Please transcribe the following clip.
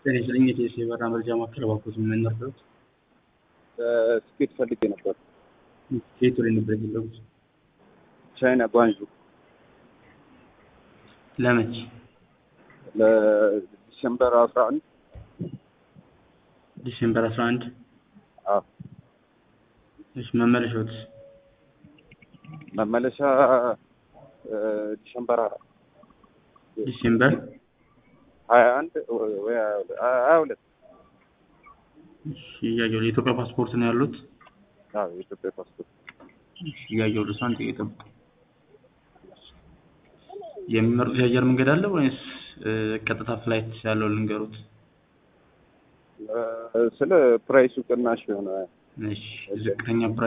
ጤና ይስጥልኝ የቴስ የበራ መረጃ ማዕከል እባክዎት ምን ነበሩት? ትኬት ፈልጌ ነበር። ከየት ወደ ነበር የፈለጉት? ቻይና ጓንዡ ለመቼ? ለዲሴምበር አስራ አንድ ዲሴምበር አስራ አንድ አዎ እሺ መመለሻዎት? መመለሻ ዲሴምበር አራት ዲሴምበር ሀያ አንድ ወይ ሀያ ሁለት እሺ እያየሁ የኢትዮጵያ ፓስፖርት ነው ያሉት? አዎ የኢትዮጵያ ፓስፖርት እሺ እያየሁ ልስ አንድ ጥቂት ጠብቁ። የሚመርጡት የአየር መንገድ አለ ወይስ ቀጥታ ፍላይት ያለው ልንገሩት? ስለ ፕራይሱ ቅናሽ የሆነ እሺ ዝቅተኛ